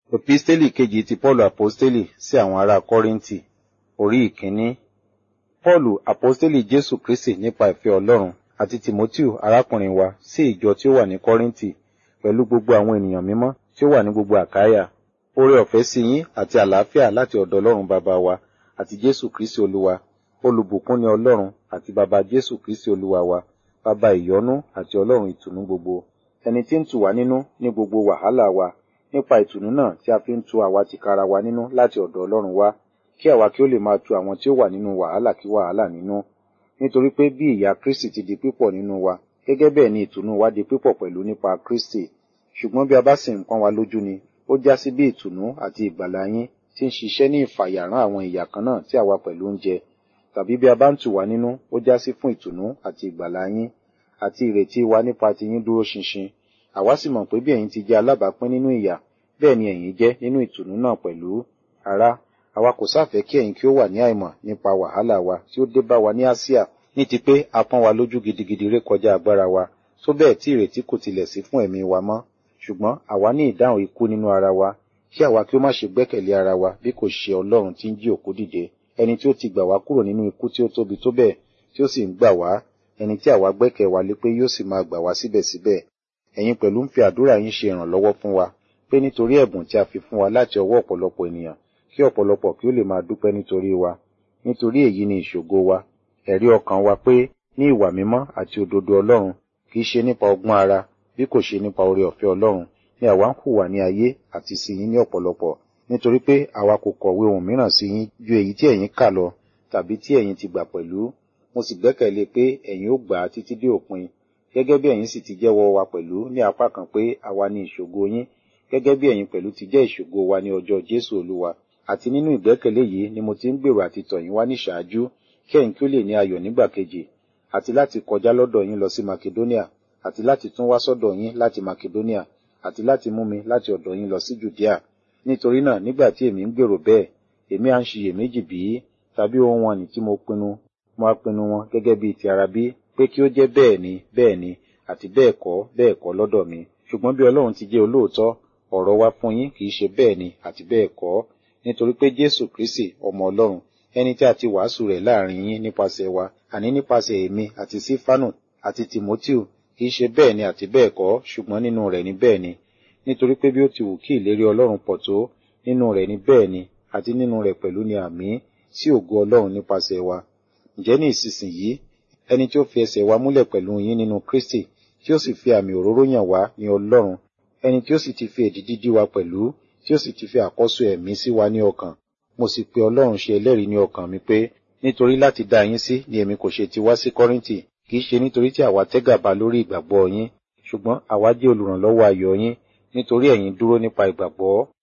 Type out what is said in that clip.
Episteli kejì ti Pọ́ọ̀lù Àpọ́stélì sí àwọn ará Kọ́ríńtì, orí ìkíní. Pọ́ọ̀lù Àpọ́stélì Jésù Kristì nípa ìfẹ́ Ọlọ́run àti Tìmótíù arákùnrin wa sí ìjọ tí ó wà ní Kọ́ríńtì pẹ̀lú gbogbo àwọn ènìyàn mímọ́ tí ó wà ní gbogbo Àkáyà. Oore ọ̀fẹ́ sí yín àti àlàáfíà láti ọ̀dọ̀ Ọlọ́run bàbá wa àti Jésù Kristì Olúwa. Olùbùkún ni Ọlọ́run àti bàbá Jésù Kristì Olúwa wa, bàbá ìyọ́nú àti Ọlọ́run ìtùnú gbogbo. Ẹni tí ń tù wá nínú ní gbogbo wàhálà wa nípa ìtùnú náà tí a fi ń tu àwa tìkára wa nínú láti ọ̀dọ̀ Ọlọ́run wá, kí àwa kí ó lè máa tu àwọn tí ó wà nínú wàhálà kí wàhálà nínú. Nítorí pé bí ìyà Kristi ti di pípọ̀ nínú wa, gẹ́gẹ́ bẹ́ẹ̀ ni ìtùnú wa di pípọ̀ pẹ̀lú nípa Kristi. Ṣùgbọ́n bí a bá sì ń pọ́n wa lójú ni, ó já sí bí ìtùnú àti ìgbàlà yín tí ń ṣiṣẹ́ ní ìfàyàrán àwọn ìyà kan náà tí àwa pẹ̀lú ń jẹ. Tàbí bí a bá ń tù wá nínú, ó já sí fún ìtùnú àti ìgbàlà yín, àti ìrètí wa nípa ti yín dúró ṣinṣin. Àwa sì mọ̀ pé bí ẹ̀yin ti jẹ́ alábàápín nínú ìyà, bẹ́ẹ̀ ni ẹ̀yin jẹ́ nínú ìtùnú náà pẹ̀lú. Ará, àwa kò sáfẹ́ kí ẹ̀yin kí ó wà ní àìmọ̀ nípa wàhálà wa tí ó dé bá wa ní Áṣíà, ní ti pé a pọ́n wa lójú gidigidi ré kọjá agbára wa, tó bẹ́ẹ̀ tí ìrètí kò tilẹ̀ sí fún ẹ̀mí wa mọ́. Ṣùgbọ́n àwa ní ìdáhùn ikú nínú ara wa, kí àwa kí ó má ṣe gbẹ́kẹ̀lé ara wa bí kò ṣe Ọlọ́run tí ń jí òkú dìde, ẹni tí ó ti gbà wá kúrò nínú ikú tí ó tóbi tó bẹ́ẹ̀, tí ó sì ń gbà wá, ẹni tí àwa gbẹ́kẹ̀ wa lé pé yóò sì máa gbà wá síbẹ̀síbẹ̀. Ẹ̀yin pẹ̀lú ń fi àdúrà yín ṣe ìrànlọ́wọ́ fún wa, pé nítorí ẹ̀bùn tí a fi fún wa láti ọwọ́ ọ̀pọ̀lọpọ̀ ènìyàn, kí ọ̀pọ̀lọpọ̀ kí ó lè máa dúpẹ́ nítorí wa. Nítorí èyí ni ìṣògo wa, ẹ̀rí ọkàn wa pé ní ìwà mímọ́ àti òdodo Ọlọ́run, kì í ṣe nípa ọgbọ́n ara, bí kò ṣe nípa oore ọ̀fẹ́ Ọlọ́run, ni àwa ń hùwà ní ayé àti sí yín ní ọ̀pọ̀lọpọ̀. Nítorí pé àwa kò kọ̀wé ohun mìíràn sí yín ju èyí tí ẹ̀yin kà lọ, tàbí tí ẹ̀yin ti gbà pẹ̀lú. Mo sì gbẹ́kẹ̀lé pé ẹ̀yin ó gbà á títí dé òpin, gẹ́gẹ́ bí ẹ̀yin sì ti jẹ́wọ́ wa pẹ̀lú ní apá kan pé àwa ni ìṣògo yín, gẹ́gẹ́ bí ẹ̀yin pẹ̀lú ti jẹ́ ìṣògo wa ní ọjọ́ Jésù Olúwa. Àti nínú ìgbẹ́kẹ̀lé yìí ni mo ti ń gbèrò àti tọ̀ yín wá ní ṣáájú, kí ẹ̀yin kí ó lè ní ayọ̀ nígbà kejì, àti láti kọjá lọ́dọ̀ yín lọ sí Makedonia, àti láti tún wá sọ́dọ̀ yín láti Makedonia, àti láti mú mi láti ọ̀dọ̀ yín lọ sí Jùdíà. Nítorí náà nígbà tí èmi ń gbèrò bẹ́ẹ̀, èmi à ń ṣiyèméjì bí, tàbí ohun wọn ni tí mo pinnu, mo á pinnu wọn gẹ́gẹ́ bí ti ara bí, pé kí ó jẹ́ bẹ́ẹ̀ ni, bẹ́ẹ̀ ni, àti bẹ́ẹ̀ kọ́, bẹ́ẹ̀ kọ́ lọ́dọ̀ mi. Ṣùgbọ́n bí Ọlọ́run ti jẹ́ olóòótọ́, ọ̀rọ̀ wa fún yín kì í ṣe bẹ́ẹ̀ ni àti bẹ́ẹ̀ kọ́, nítorí pé Jésù Kristi ọmọ Ọlọ́run, ẹni tí a ti wàásù rẹ̀ láàrin yín nípasẹ̀ wa, àní nípasẹ̀ èmi àti Sífánù àti Tìmótíù, kì í ṣe bẹ́ẹ̀ ni àti bẹ́ẹ̀ kọ́, ṣùgbọ́n nínú rẹ̀ ni bẹ́ẹ̀ ni. Nítorí pé bí ó ti wù kí ìlérí Ọlọ́run pọ̀ tó, nínú rẹ̀ ni bẹ́ẹ̀ ni, àti nínú rẹ̀ pẹ̀lú ni àmì sí ògo Ọlọ́run nípasẹ̀ wa. Ǹjẹ́ ní ìsinsìnyí, ẹni tí ó fi ẹsẹ̀ wa múlẹ̀ pẹ̀lú yín nínú Kristi, tí ó sì fi àmì òróró yàn wá ní Ọlọ́run, ẹni tí ó sì ti fi èdìdí dí wa pẹ̀lú, tí ó sì ti fi àkọ́so ẹ̀mí sí wa ní ọkàn. Mo sì pe Ọlọ́run ṣe ẹlẹ́rìí ní ọkàn mi pé, nítorí láti dá yín sí ni èmi kò ṣe ti wá sí Kọ́ríńtì, kì í ṣe nítorí tí àwa tẹ́gàba lórí ìgbàgbọ́ yín, ṣùgbọ́n àwa jẹ́ olùrànlọ́wọ́ ayọ̀ yín, nítorí ẹ̀yin dúró nípa ìgbàgbọ́.